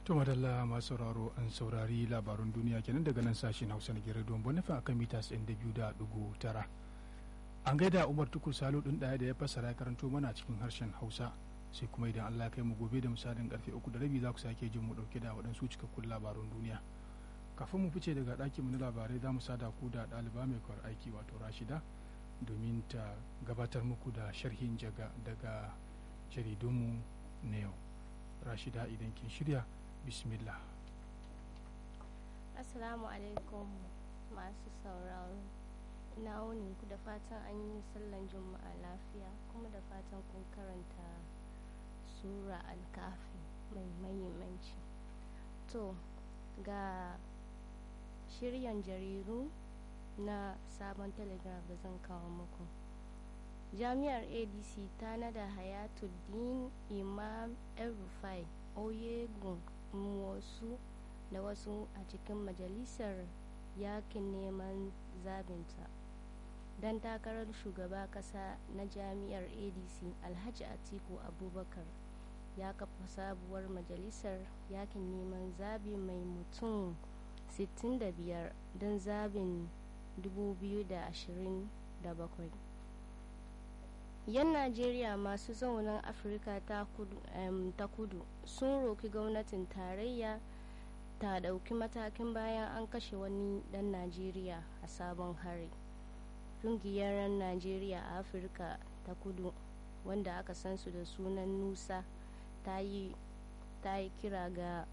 To madalla masu sauraro an saurari labarun duniya kenan daga nan sashen Hausa na Gere Don Bonifin akan mita 92.9. An gaida Umar Tukur Salo ɗin ɗaya da ya fassara karanto mana cikin harshen Hausa. Sai kuma idan Allah kai mu gobe da misalin karfe uku da rabi za ku sake jin mu ɗauke da waɗansu cikakkun labarun duniya. Kafin mu fice daga ɗakin mu na labarai za mu sada ku da ɗaliba mai kwar aiki wato Rashida domin ta gabatar muku da sharhin jaga daga jaridunmu na yau. Rashida idan kin shirya bismillah assalamu alaikum masu sauraro ina wuni ku da fatan an yi sallan juma'a lafiya kuma da fatan kun karanta sura alkafi mai mahimmanci to ga shiryan jariru na sabon telegram da zan kawo muku jami'ar adc ta nada hayatuddin imam el rufai oyegun wasu da wasu a cikin majalisar yakin neman zabinta don takarar shugaba kasa na jami'ar adc alhaji atiku abubakar ya kafa sabuwar majalisar yakin neman zabi mai mutum 65 don zabin 2027 yan najeriya masu zaunin afirka ta kudu sun roki gwamnatin tarayya ta dauki matakin bayan an kashe wani dan najeriya a sabon hari ƙungiyar najeriya a afirka ta kudu wanda aka san su da sunan nusa ta yi kira ga